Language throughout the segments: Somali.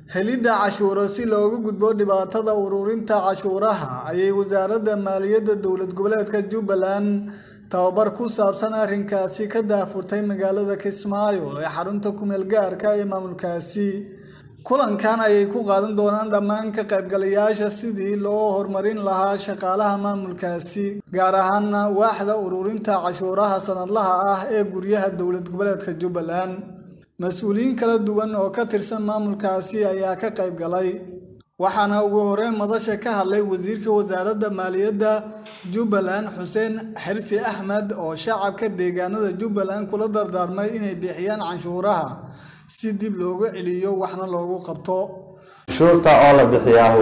helidda cashuuro si looga gudbo dhibaatada ururinta cashuuraha ayay wasaaradda maaliyadda dowlad goboleedka jubbaland tababar ku saabsan arrinkaasi ka daafurtay magaalada kismaayo ee xarunta kumeel gaarka ee maamulkaasi kulankan ayay ku qaadan doonaan dhammaan ka qaybgalayaasha sidii loo horumarin lahaa shaqaalaha maamulkaasi gaar ahaana waaxda ururinta cashuuraha sanadlaha ah ee guryaha dowlad goboleedka jubbaland mas-uuliyiin kala duwan oo ka tirsan maamulkaasi ayaa ka qayb galay waxaana ugu horeyn madasha ka hadlay wasiirka wasaaradda maaliyadda jubbaland xuseen xirsi axmed oo shacabka deegaanada jubbaland kula dardaarmay inay bixiyaan canshuuraha si dib loogu celiyo waxna loogu qabto canshuurta oo la bixiyaahu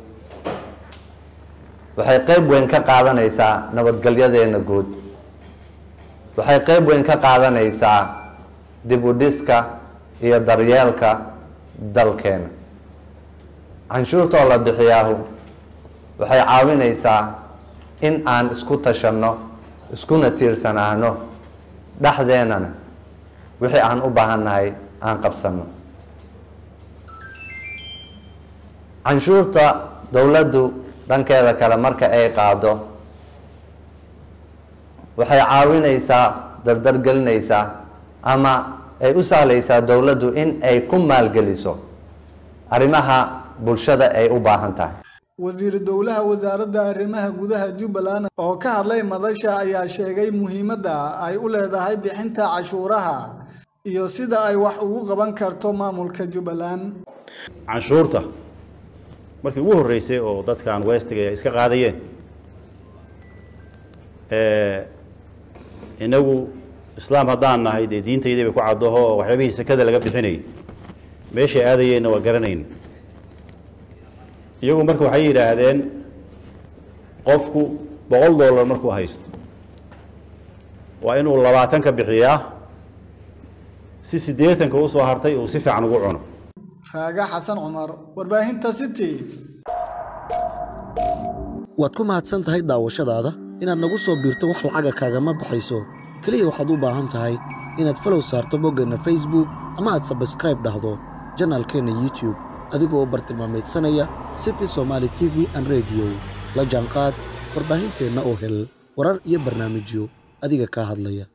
waxay qayb weyn ka qaadanaysaa nabadgelyadeena guud waxay qayb weyn ka qaadanaysaa dib u dhiska iyo daryeelka dalkeena canshuurta oo la bixiyaahu waxay caawinaysaa in aan isku tashanno iskuna tiirsanaano dhexdeenana wixii aan u baahannahay aan qabsanno canshuurta dowladdu dhankeeda kale marka ay qaado waxay caawinaysaa dardargelinaysaa ama ay u sahlaysaa dowladdu in ay ku maalgeliso arrimaha bulshada ay u baahan tahay wasiir dowlaha wasaaradda arrimaha gudaha jubbaland oo ka hadlay madasha ayaa sheegay muhiimadda ay u leedahay bixinta cashuuraha iyo sida ay wax ugu qaban karto maamulka jubbaland canshuurta markii ugu horreysay oo dadkan westiga ay iska qaadayeen inagu islaam haddaan nahay dee diintaydii bay ku caddaho oo waxyaabihii sekada laga bixinayay meeshay aadayeenna waa garanayna iyagu marka waxay yidhaahdeen qofku boqol dollar markuu haysto waa inuu labaatan ka bixiyaa si siddeetanka u soo hartay uu si fiican ugu cuno raaga xasan cumar warbaahinta city waad ku mahadsan tahay daawashadaada inaad nagu soo biirto wax lacaga kaagama baxayso keliya waxaad u baahan tahay inaad falow saarto boggeenna facebook ama aad sabskraib dhahdo janaalkeenna youtube adigoo u bartilmaamaydsanaya city somaali t v an rediyo la jaanqaad warbaahinteenna oo hel warar iyo barnaamijyo adiga kaa hadlaya